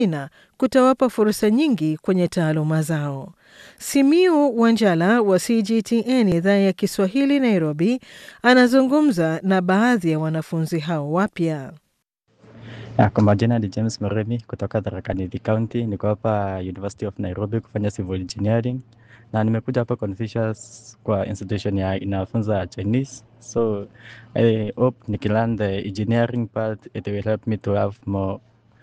China kutawapa fursa nyingi kwenye taaluma zao. Simiu Wanjala wa CGTN idhaa ya Kiswahili Nairobi anazungumza na baadhi ya wanafunzi hao wapya. Ya, kwa majina ni James Moremi kutoka Tharaka Nithi County. Niko hapa University of Nairobi kufanya civil engineering na nimekuja hapa Confucius kwa institution ya inafunza Chinese, so I hope nikilearn the engineering part it will help me to have more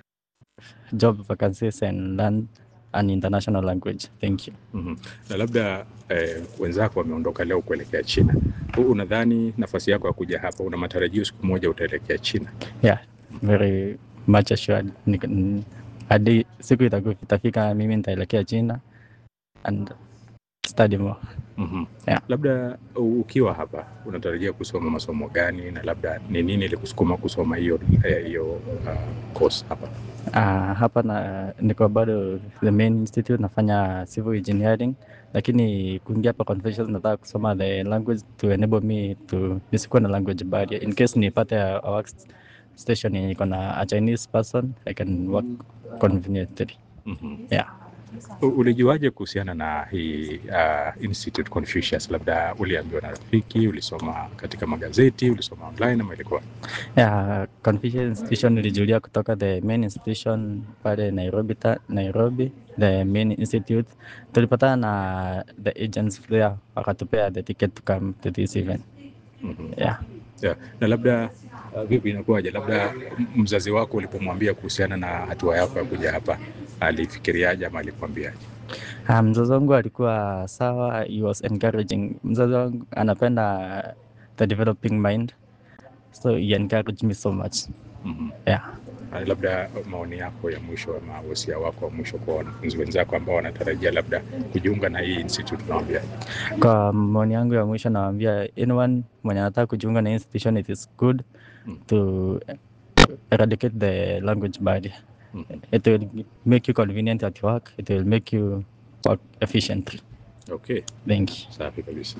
job vacancies and learn an international language. Thank you. Mhm. Na labda eh, wenzako wameondoka leo kuelekea China. Wewe unadhani nafasi yako ya kuja hapa, una matarajio siku moja utaelekea China? Yeah, very much assured. Nik- n- Hadi siku itaku- itafika mimi nitaelekea China and study more. Mhm. Yeah. Labda u- ukiwa hapa unatarajia kusoma masomo gani, na labda ni nini ilikusukuma kusoma hiyo eh, hiyo uh, course hapa? Uh, hapa na niko bado the main institute nafanya civil engineering, lakini kuingia hapa Confucius nataka kusoma the language to enable me to nisikuwe na language barrier in case nipate a, a work station yenye iko na a Chinese person I can work conveniently. Mhm. Yeah. U- Ulijuaje kuhusiana na hii uh, Institute Confucius? Labda uliambiwa na rafiki, ulisoma katika magazeti, ulisoma online ama ilikuwa? Yeah, Confucius institution nilijulia kutoka the main institution pale Nairobi, ta, Nairobi the main institute. Tulipatana na the agents there wakatupea the ticket to come to this event. Mhm. Yeah. Yeah. Na labda uh, vipi inakuwaje, labda m- mzazi wako ulipomwambia kuhusiana na hatua yako ya kuja hapa alifikiriaje ama alikwambiaje? Ah, mzazi wangu alikuwa sawa, he was encouraging. Mzazi wangu anapenda the developing mind, so he encouraged me so much. Mhm. Yeah. Uh, labda maoni yako ya mwisho ama wosia wako wa mwisho kwa wanafunzi wenzako ambao wanatarajia labda kujiunga na hii institute unawaambia? Kwa maoni yangu ya mwisho nawaambia anyone mwenye anataka kujiunga na institution it is good Mm. to eradicate the language barrier. Mhm. It will make you convenient at work, it will make you work efficiently. Okay, Thank you. safi kabisa.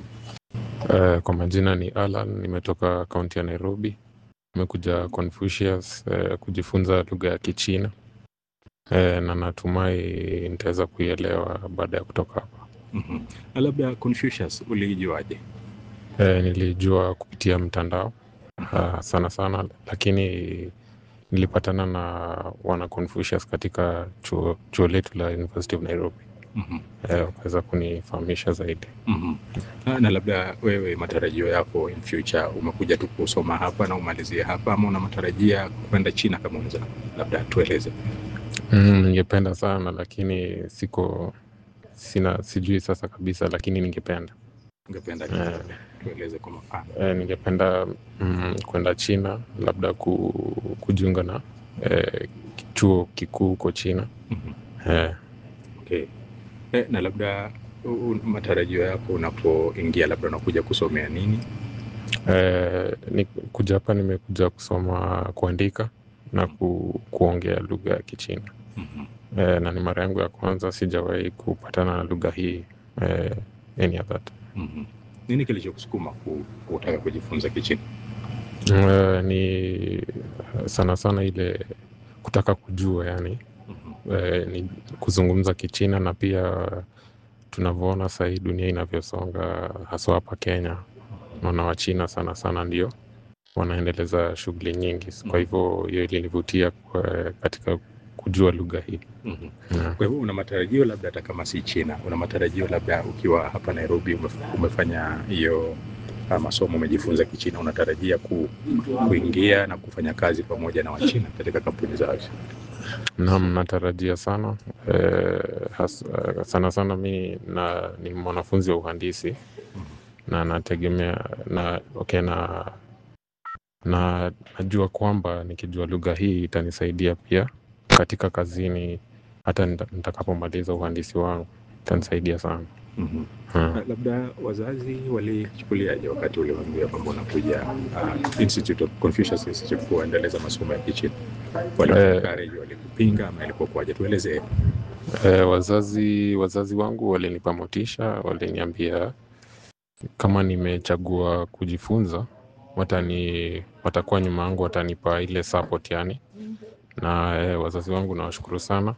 Uh, kwa majina ni Alan, nimetoka kaunti ya Nairobi. Nimekuja Confucius uh, kujifunza lugha ya Kichina uh, na natumai nitaweza kuielewa baada ya kutoka hapa. Mhm. Na labda Confucius ulijuaje? Uh, nilijua kupitia mtandao uh, sana sana, lakini nilipatana na wana Confucius katika chuo, chuo letu la University of Nairobi Mhm. uh, wakaweza kunifahamisha zaidi. Mhm. Na, na labda wewe matarajio yako in future, umekuja tu kusoma hapa na umalizie hapa ama una matarajia kwenda China kama wenzako? Labda tueleze. Mm, ningependa sana lakini siko sina sijui sasa kabisa, lakini ningependa Ungependa Eh. tueleze kwa mfano. eh, ningependa mm, kwenda China labda ku, kujiunga na eh, chuo kikuu huko China Mhm. eh, Okay. Eh, na labda u- u- matarajio yako unapoingia, labda unakuja kusomea nini? eh, ni kuja hapa nimekuja kusoma kuandika na ku, kuongea lugha ya Kichina Mhm. eh, na ni mara yangu ya kwanza, sijawahi kupatana na lugha hii eh, any other time. Mhm. Nini kilichokusukuma ku- kutaka kujifunza Kichina? Eh, ni sana sana ile kutaka kujua yani Mhm. eh, ni kuzungumza Kichina na pia tunavyoona sasa hii dunia inavyosonga haswa hapa Kenya, naona Wachina sana sana ndio wanaendeleza shughuli nyingi. Kwa hivyo hiyo ilinivutia kwa- katika kujua lugha hii Mhm. yeah. Kwa hivyo una matarajio labda hata kama si China, una matarajio labda ukiwa hapa Nairobi umef- umefanya hiyo ah, masomo umejifunza Kichina, unatarajia ku, kuingia na kufanya kazi pamoja na Wachina katika kampuni zao. Naam, natarajia sana eh, has, eh, sana sana mi na, ni mwanafunzi wa uhandisi na nategemea na okay, na, na najua kwamba nikijua lugha hii itanisaidia pia katika kazini hata nita- nitakapomaliza uhandisi wangu itanisaidia sana Mhm. hmm. Na labda wazazi walichukuliaje wakati uliwaambia kwamba unakuja uh, Institute of Confucius Institute kuendeleza masomo ya Kichina? Walikuencourage, walikupinga ama ilikuwa kwaje? Tuelezee. Eh, wazazi wazazi wangu walinipa motisha, waliniambia kama nimechagua kujifunza watani watakuwa nyuma yangu, watanipa ile support yani, na eh, wazazi wangu nawashukuru sana